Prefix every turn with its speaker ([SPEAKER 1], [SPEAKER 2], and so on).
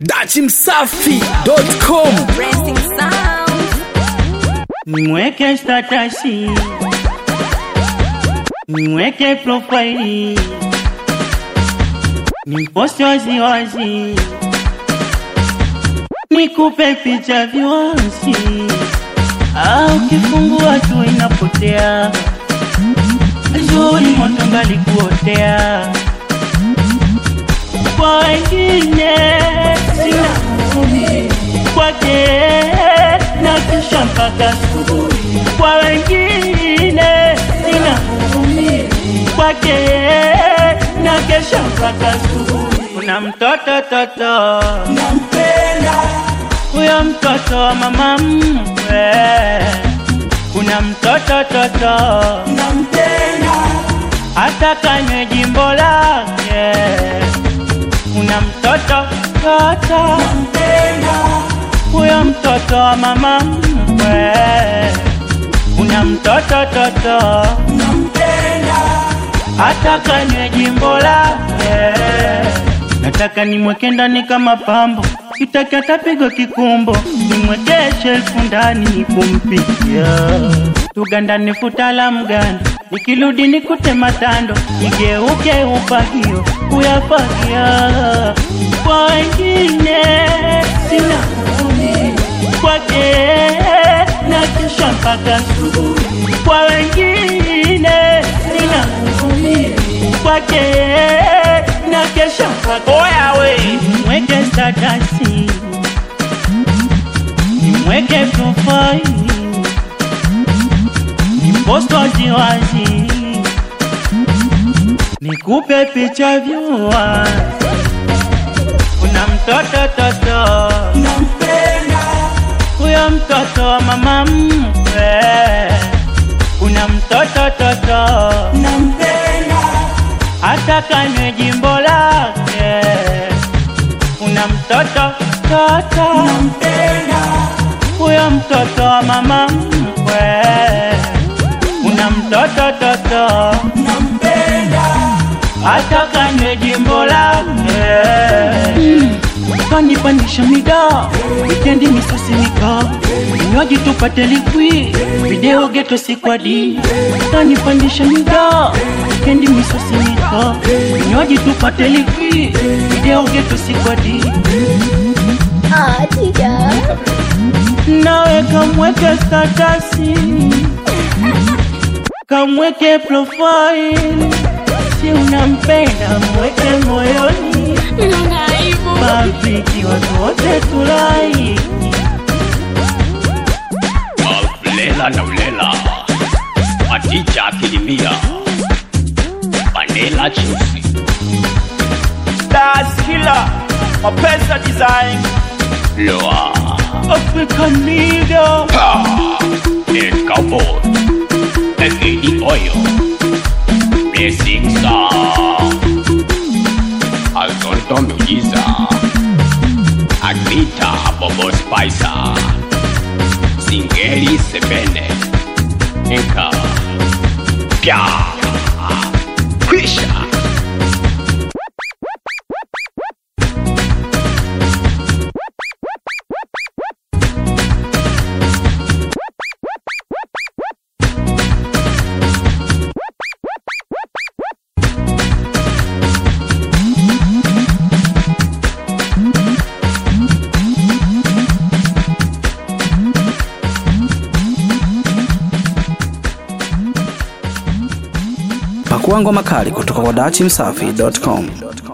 [SPEAKER 1] dachimsafi.com
[SPEAKER 2] Racing Sound.
[SPEAKER 3] Nimweke statasi, nimweke profaili, nimposti waziwazi, nikupe picha viwazi, au kifungua tu inapotea, zuri moto ngali kuotea kwa wengine sina huruma kwake na kisha mpaka asubuhi. Kwa wengine sina huruma kwake na kesha mpaka asubuhi. Kuna mtoto toto nampenda, huyo mtoto wa mama mkwe. Kuna mtoto toto nampenda, hata kanywe jimbo lake kuna mtoto toto nampenda, huyo mtoto wa mama mkwe. Kuna mtoto toto nampenda, hata kanywe jimbo lake. Nataka nimweke ndani kama pambo, sitaki atapigwa kikumbo, nimweke shelfu ndani kumpikia tugandane futa la mgando, nikirudi nikute matando, nigeuke upagio kuyafagia kwa wengine sina huruma kwake na kesha mpaka asubuhi. Kwa wengine sina huruma kwake na kesha mpaka oya we mweke statasi nimweke profaili nipost waziwazi nikupe picha vyua kuna mtoto toto nampenda huyo mtoto wa mama mkwe kuna mtoto toto nampenda hata kanywe jimbo lake kuna mtoto toto nampenda huyo mtoto wa mama mkwe kuna mtoto toto nampenda hata kanywe jimbo lake kanipandisha mida wikendi misusimika vinywaji tupate likwi video geto sikwadi kanipandisha mida wikendi misusimika vinywaji tupate likwi video geto sikwadi
[SPEAKER 2] Ah, teacher.
[SPEAKER 3] nawe kamweke statasi kamweke profile si unampenda mweke moyoni mapiki watu wote tulai
[SPEAKER 4] Ulela na ulela Adija akilimia Vanilla juicy
[SPEAKER 5] Das Killer, Mapesa Design,
[SPEAKER 4] Loa
[SPEAKER 3] African nigga
[SPEAKER 4] Pa El cowboy Ekidi oyo Blessing song Azonto miujiza Agnita Bobo Spicer Singeli Sebene Enka Pya Kwisha
[SPEAKER 1] pakua ngoma kali kutoka kwa dachimsafi.com